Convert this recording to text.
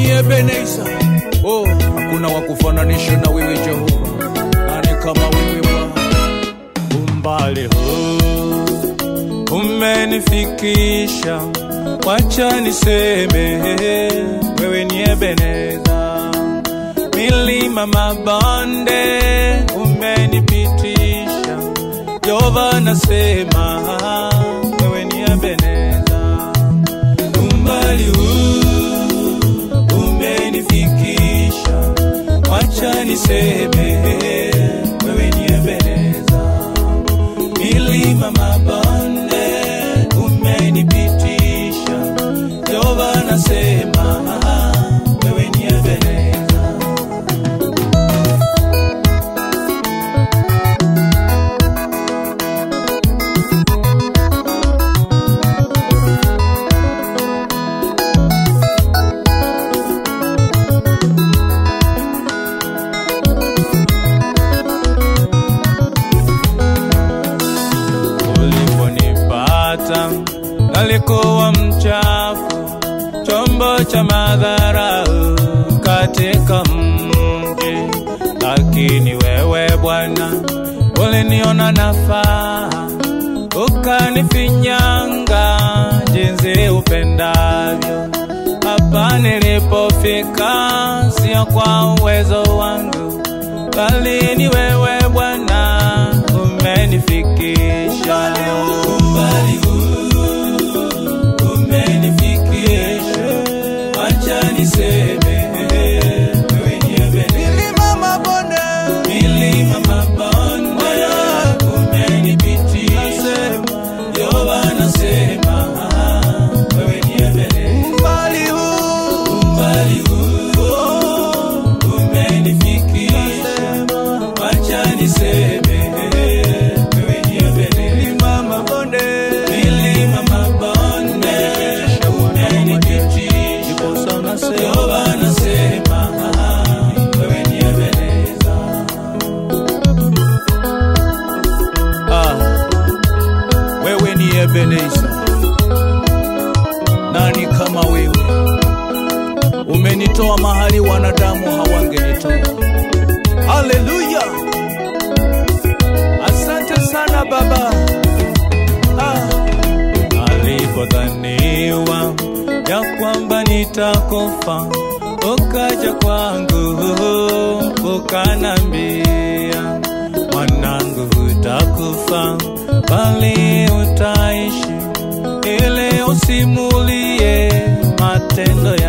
ni Ebeneza. Oh, hakuna wa kufananisha na wewe Jehova, nani kama wewe Bwana? umbali huu umenifikisha, wacha niseme wewe ni Ebeneza. Milima mabonde umenipitisha, Yehova nasema wewe ni Ebeneza. Umbali huu umenifikisha, wacha niseme wewe ni Ebeneza milima mabonde umenipitisha, Yehova nasema wewe ni Ebeneza. uliponipata nalikuwa mchafu, chombo cha madharau katika mji, lakini wewe Bwana uliniona nafaa, ukanifinyanga jinsi upendavyo. Hapa nilipofika sio kwa uwezo wangu, bali ni wewe Bwana umenifikisha. Umbali huu umenifikisha, acha niseme wewe ni Ebeneza. Milima mabonde, Milima mabonde umenipitisha, Yehova nasema wewe ni Ebeneza. umbali huu Umbali huu umenifikisha, wacha niseme wewe ni Ebeneza. milima mabonde, Milima mabonde umenipitisha, Yehova nasema wewe ni Ebeneza. Ah, wewe ni Ebeneza, nani kama wewe? Umenitoa mahali wanadamu hawangenitoa. Haleluya, asante sana Baba. Ah, alipodhaniwa ya kwamba nitakufa, ukaja kwangu ukanambia, mwanangu, hutakufa bali utaishi, ili usimulie matendo